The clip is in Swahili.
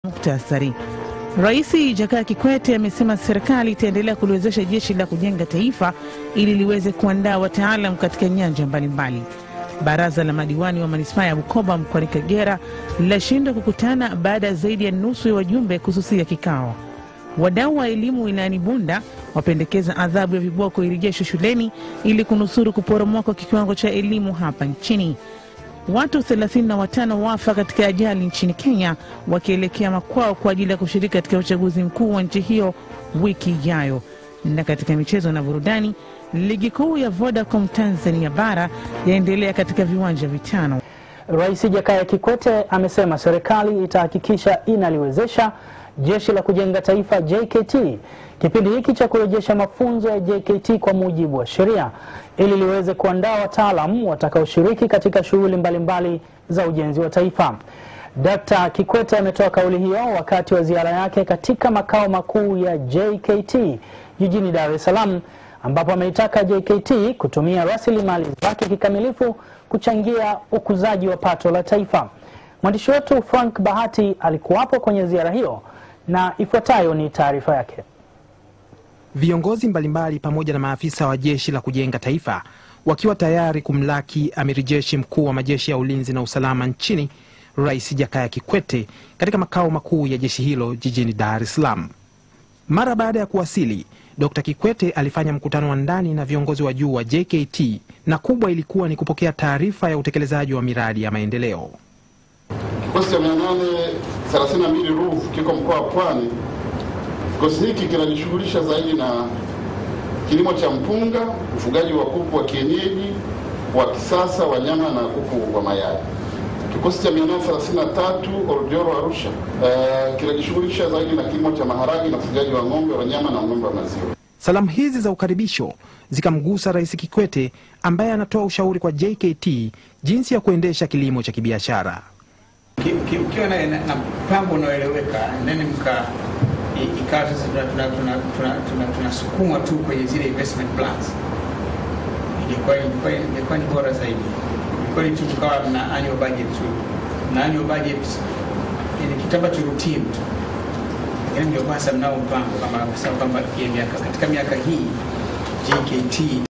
Muktasari. Rais Jakaya Kikwete amesema serikali itaendelea kuliwezesha jeshi la kujenga taifa ili liweze kuandaa wataalam katika nyanja mbalimbali. Baraza la madiwani wa manispaa ya Bukoba mkoani Kagera linashindwa kukutana baada ya zaidi ya nusu ya wajumbe kususia kikao. Wadau wa elimu wilayani Bunda wapendekeza adhabu ya viboko irejeshwe shuleni ili kunusuru kuporomoka kwa kiwango cha elimu hapa nchini. Watu 35 wafa katika ajali nchini Kenya wakielekea makwao kwa ajili ya kushiriki katika uchaguzi mkuu wa nchi hiyo wiki ijayo. Na katika michezo na burudani, ligi kuu ya Vodacom Tanzania bara yaendelea katika viwanja vitano. Rais Jakaya Kikwete amesema serikali itahakikisha inaliwezesha jeshi la kujenga taifa JKT kipindi hiki cha kurejesha mafunzo ya JKT kwa mujibu wa sheria ili liweze kuandaa wataalamu watakaoshiriki katika shughuli mbalimbali za ujenzi wa taifa. Dkt. Kikwete ametoa kauli hiyo wakati wa ziara yake katika makao makuu ya JKT jijini Dar es Salaam ambapo ameitaka JKT kutumia rasilimali zake kikamilifu kuchangia ukuzaji wa pato la taifa. Mwandishi wetu Frank Bahati alikuwapo kwenye ziara hiyo na ifuatayo ni taarifa yake. Viongozi mbalimbali pamoja na maafisa wa jeshi la kujenga taifa wakiwa tayari kumlaki amiri jeshi mkuu wa majeshi ya ulinzi na usalama nchini Rais Jakaya Kikwete katika makao makuu ya jeshi hilo jijini Dar es Salaam. Mara baada ya kuwasili, Dkt. Kikwete alifanya mkutano wa ndani na viongozi wa juu wa JKT na kubwa ilikuwa ni kupokea taarifa ya utekelezaji wa miradi ya maendeleo. Kikosi cha 832 RUV kiko mkoa wa Pwani. Kikosi hiki kinajishughulisha zaidi na kilimo cha mpunga, ufugaji wa kuku wa kienyeji wa kisasa wa nyama na kuku wa mayai. Kikosi cha 833 Oljoro Arusha eh, kinajishughulisha zaidi na kilimo cha maharagi na ufugaji wa ng'ombe wa nyama na ng'ombe wa maziwa. Salamu hizi za ukaribisho zikamgusa Rais Kikwete ambaye anatoa ushauri kwa JKT jinsi ya kuendesha kilimo cha kibiashara. Mkiwa na, na, na mpango unaoeleweka nene mka i- ikawa sasa tunasukumwa tuna, tuna, tuna, tunasukumwa tu kwenye zile investment plans, ingekuwa ingekuwa ingekuwa ni bora zaidi. Kweli tu tukawa na annual budget tu na annual budget ni kitu ambacho routine tu, lakini mngekuwa sasa mnao mpango kama kusema kwamba hii miaka katika miaka hii JKT